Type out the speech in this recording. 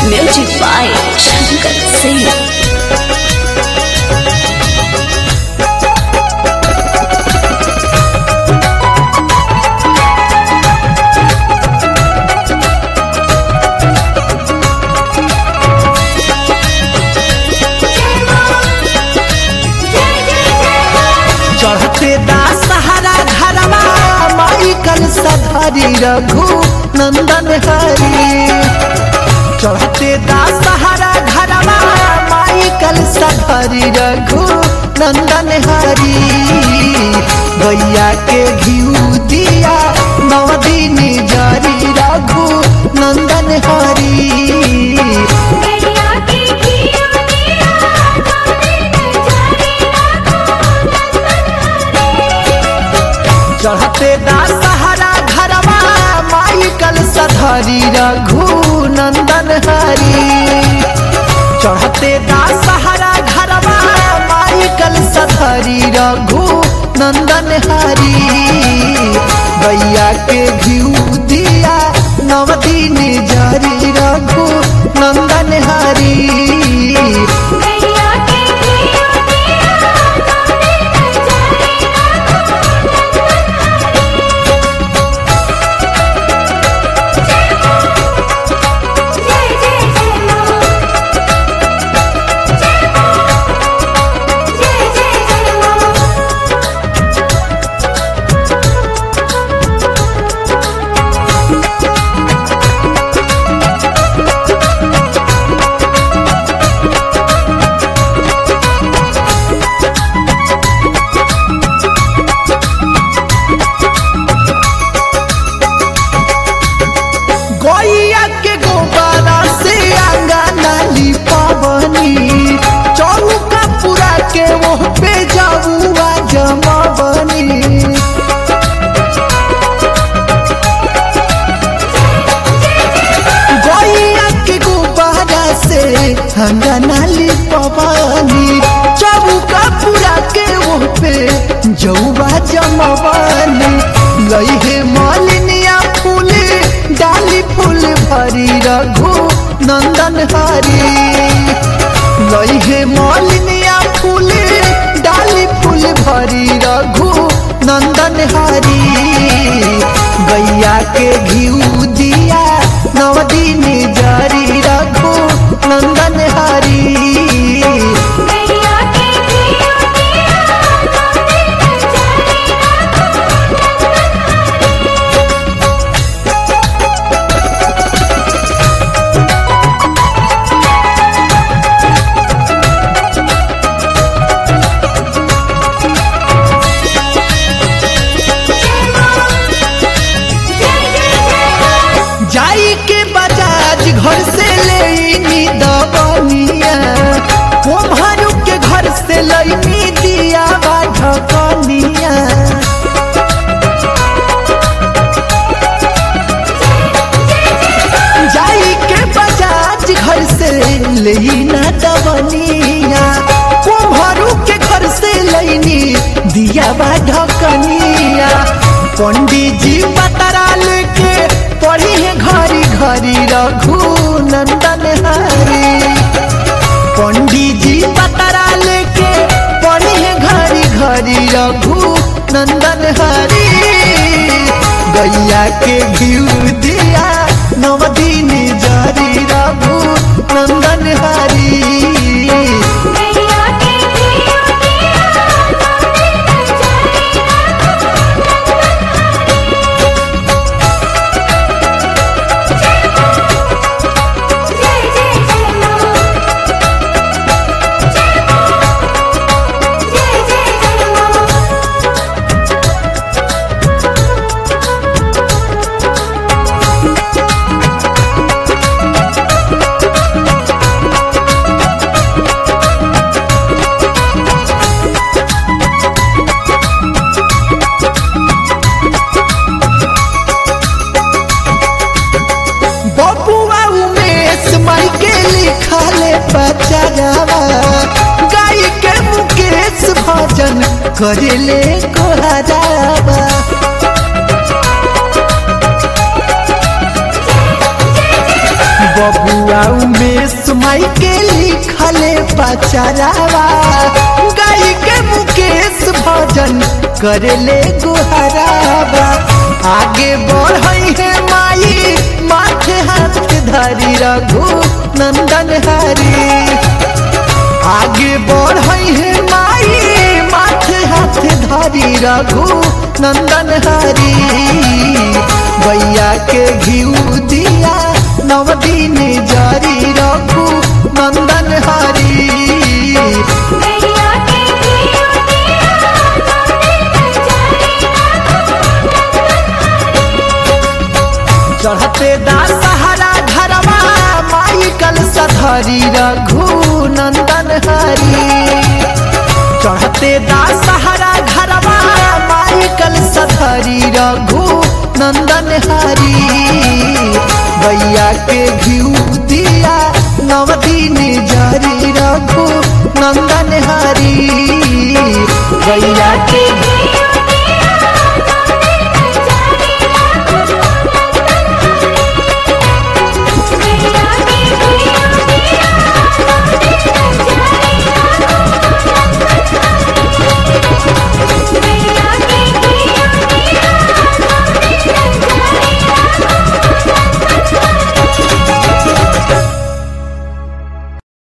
Music by Shankar Singh. चढ़ते दा सहारा घरवा माई कल सधरी रघु नंदन हरी चढ़ते दा सहारा घरवा माई कल सधरी रघु नंदन हरी गैया के घिउ दिया नवदीन जरी रघु नंदन हरी गैया की घिया दिया नवदीन जरी चढ़ते दा सहारा घरवा माई कल सधरी रघु नंदन हरी चढ़ते दा सहारा घरवा माई कल सधरी रघु नंदन हरी गैया के घिउ दिया नवदीन जरी रघु नंदन हरी गैया की घिया दिया नवदीन जरी जय जय जय मां जय जय जय मां गैया के गोबारा से आंगना लिपवनी चौका पूरा के वो पे जाऊआ जमवनी गैया के गोबारा से आंगना लिपवनी चौका पूरा के वो पे जौआ जमवनी लइहे मालिनिया फूल डाली फूल भरी रघु नंदन हरी लइहे मालिनिया फूल डाली फूल भरी रघु नंदन हरी गैया के घिउ दिया नवदीन जरी रघु नंदन हरी गैया की घिया दिया नवदीन जरी जाई के बजाज घर से ले दबनिया कुम्हरू के घर से लईनी दिया बा ढकनिया जाई के बजाज घर से ले दबनिया कुम्हरू के घर से लईनी दिया बा ढकनिया पंडित जी पतरा लेके पढ़ी है घरी घरी रघु नंदन हरी पंडित जी पतरा लेके पढ़ी है घरी घरी रघु नंदन हरी गैया के घिउ दिया नवदीन जरी रघु नंदन हरी गैया की घिया दिया नवदीन जरी जय जय जय मां जय जय जय मां बबुआ उमेश माई के लिखले बचावा गाय के मुकेश भजन करेले कोहरावा बबुआ उमेश माई के लिखले पचरावा गाई के मुकेश भजन करले गुहरावा आगे बढ़ई है माई माथे हाथ धरी रघु नंदन हरी आगे बढ़ई है माई माथे हाथ धरी रघु नंदन हरी बैया के घिउ दिया नव दिन जरी रघु नंदन हरी गैया के दिया दिया नंदन चढ़ते दासहरा घरवा माई कल सधरी रघु नंदन हरी चढ़ते दासहरा घरवा माई कल सधरी रघु नंदन हरी भैया के घिउ दिया नव दिन जरी रघु नंदन हरी भैया के